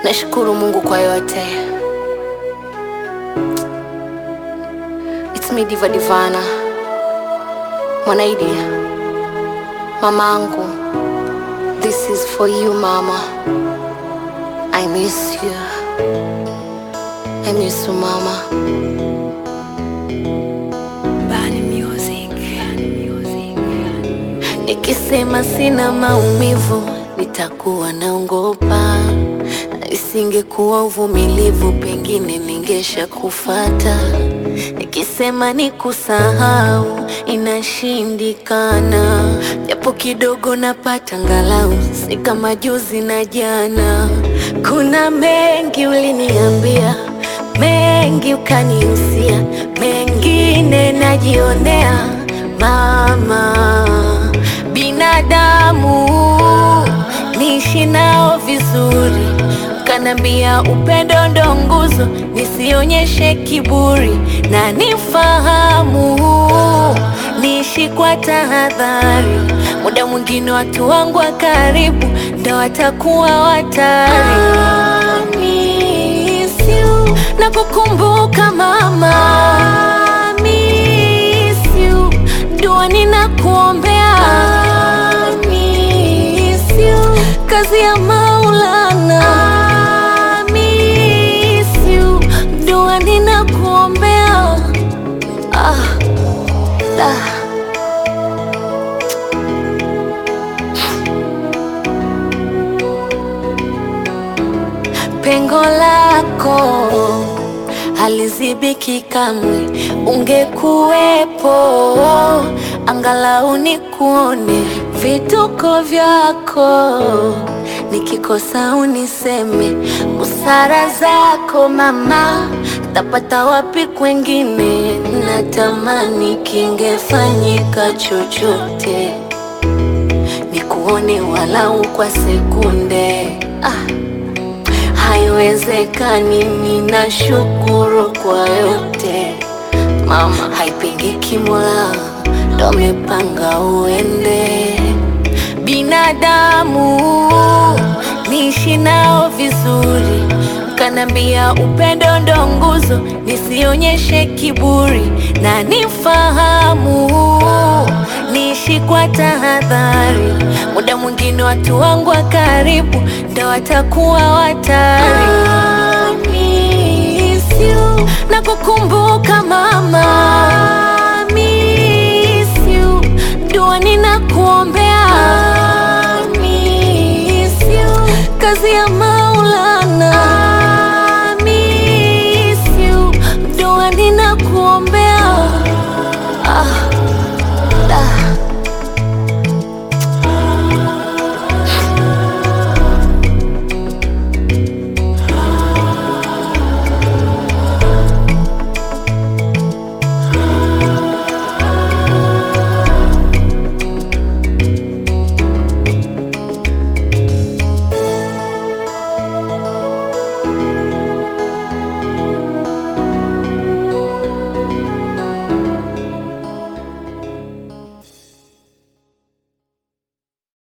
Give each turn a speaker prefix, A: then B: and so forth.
A: Nashukuru Mungu kwa yote. It's me Diva Divana, Mwanaidi, mamangu. This is for you mama. I miss you. I miss you mama. Bani music. Nikisema sina maumivu nitakuwa naongopa, isingekuwa uvumilivu pengine ningesha kufata. Nikisema ni kusahau inashindikana, japo kidogo napata ngalau, si kama juzi na jana. Kuna mengi uliniambia, mengi ukanihusia, mengine najionea mama binadamu niishi nao vizuri, kanambia upendo ndo nguzo, nisionyeshe kiburi na nifahamu, niishi kwa tahadhari. Muda mwingine watu wangu wa karibu ndo watakuwa watari. I miss you, na kukumbuka mama, I miss you, dua ninakuombea I miss you, kazi ya Maulana I miss you, dua ninakuombea ah, da. Pengo lako halizibiki kamwe, ungekuwepo angalau nikuone vituko vyako, nikikosa uniseme busara zako mama, tapata wapi kwengine? Natamani kingefanyika chochote nikuone walau kwa sekunde ah. Haiwezekani, ninashukuru kwa yote mama, haipingiki, Mola ndo amepanga uende. Binadamu niishi nao vizuri, kanambia upendo ndo nguzo, nisionyeshe kiburi na nifahamu, niishi kwa tahadhari. Muda mwingine watu wangu wa karibu ndo watakuwa watari. I miss you, na kukumbuka mama, I miss you, dua ninakuombea I miss you, kazi ya